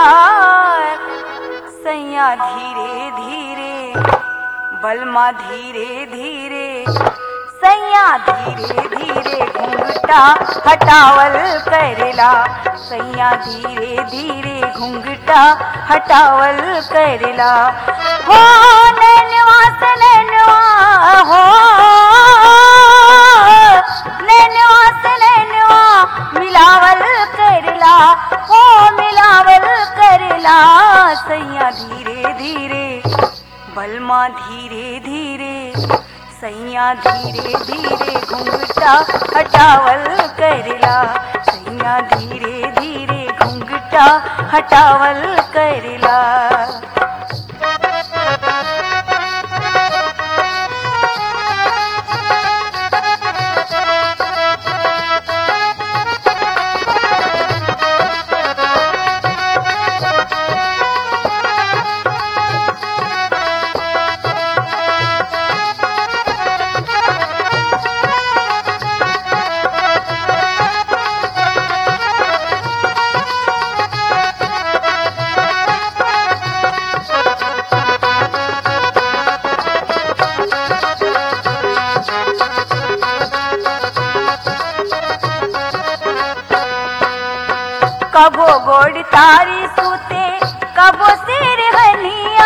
सैया धीरे धीरे बलमा धीरे धीरे सैया धीरे धीरे घुंघटा हटावल करेला सैया धीरे धीरे घुंघटा हटावल करेला हो नैनवा से नैनवा हो नैनवा से नैनवा मिलावल करेला हो मिलावल करेला सैया धीरे धीरे बलमा धीरे धीरे सैया धीरे धीरे घुंघटा हटावल करेला सैया धीरे धीरे घुंघटा हटावल करेला कबो गोड़ तारी सूते कबो सिर हनिया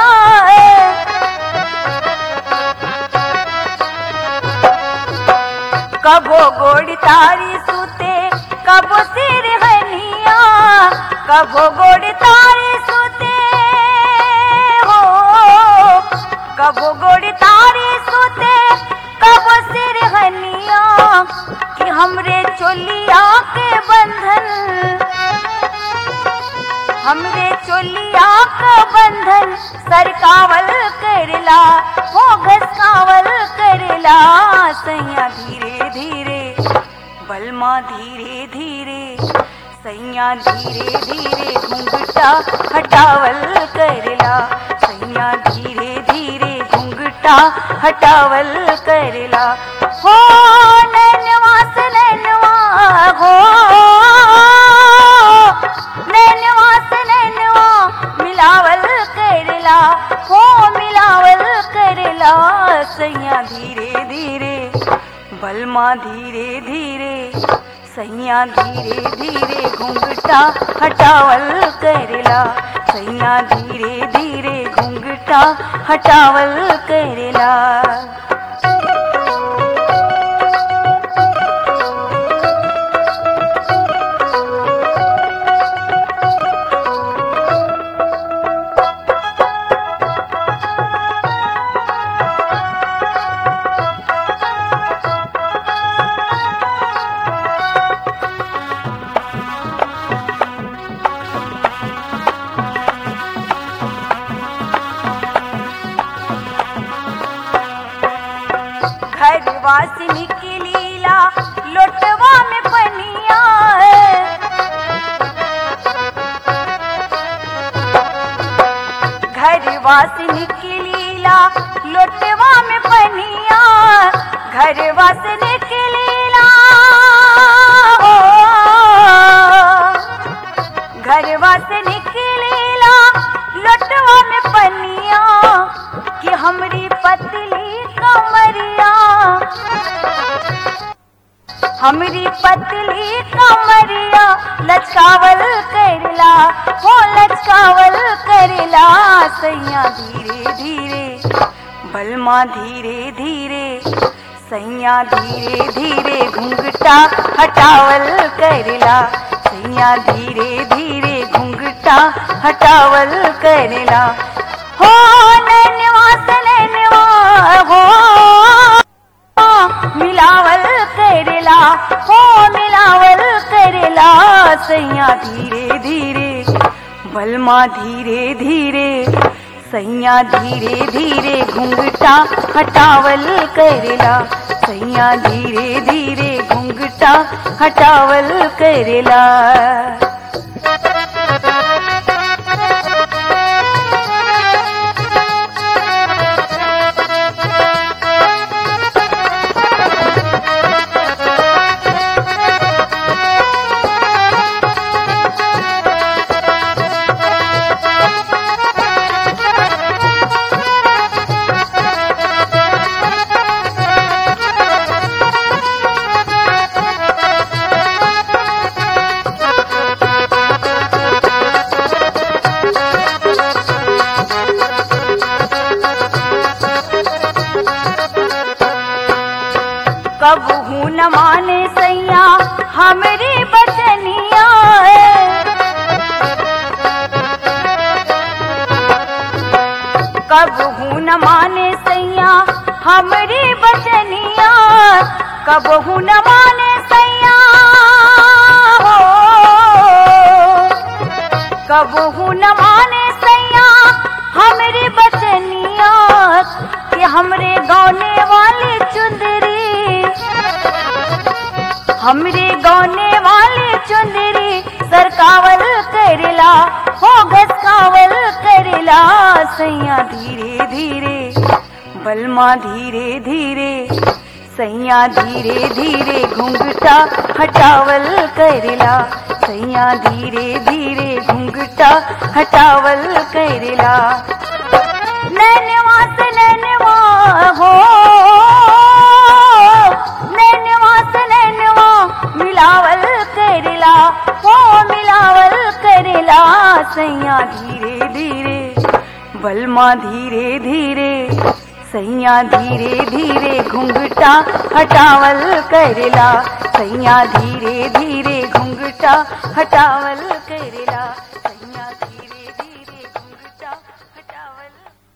कबो गोड़ तारी सूते कबो सिर हनिया कबो गोड़ तारी सूते हो कबो गोड़ तारी सूते कबो सिर हनिया कि हमरे चोलिया के बंधन हमरे चोलिया का बंधन सरकावल करला हो घसकावल करला सैया धीरे धीरे बलमा धीरे धीरे सैया धीरे धीरे घुंघटा हटावल करला सैया धीरे धीरे घुंघटा हटावल करला हो नैनवा से नैनवा हो नैनवा से नैनवा मिलावल करला हो मिलावल करला सैया धीरे धीरे बलमा धीरे धीरे सैया धीरे धीरे घुंघटा हटावल करला सैया धीरे धीरे घुंघटा हटावल करला घर वासिनी की लीला लोटवा में पनिया घर वासिनी की लीला लोटवा में पनिया घर वासिनी की लीला हो घर वासिनी की लीला लोटवा में पनिया कि हमरी पतली कमरिया हमरी पतली कमरिया लचकावल करला हो लचकावल करला सैया धीरे धीरे बलमा धीरे धीरे सैया धीरे धीरे घुंघटा हटावल करला सैया धीरे धीरे घुंघटा हटावल करला हो नैनवा से नैनवा हो मिलावल करेला हो मिलावल करेला सैया धीरे धीरे बलमा धीरे धीरे सैया धीरे धीरे घुंघटा हटावल करेला सैया धीरे धीरे घुंघटा हटावल करेला कब हूँ न माने सैया हमरी बचनिया कब हूँ न माने सैया हमरी बचनिया कब हूँ न माने सैया हो कब हूँ न माने सैया हमरी बचनिया कि हमरे गौने वाली चुंदरी हमरे गौने वाली चुंदरी सरकावल करेला हो घसकावल करेला सैया धीरे धीरे बलमा धीरे धीरे सैया धीरे धीरे घुंघटा हटावल करेला सैया धीरे धीरे घुंघटा हटावल करेला नैनवा से नैनवा हो नैनवा से नैनवा मिलावल करेला हो मिलावल करेला सैया धीरे धीरे बलमा धीरे धीरे सैया धीरे धीरे घुंघटा हटावल करेला सैया धीरे धीरे घुंघटा हटावल करेला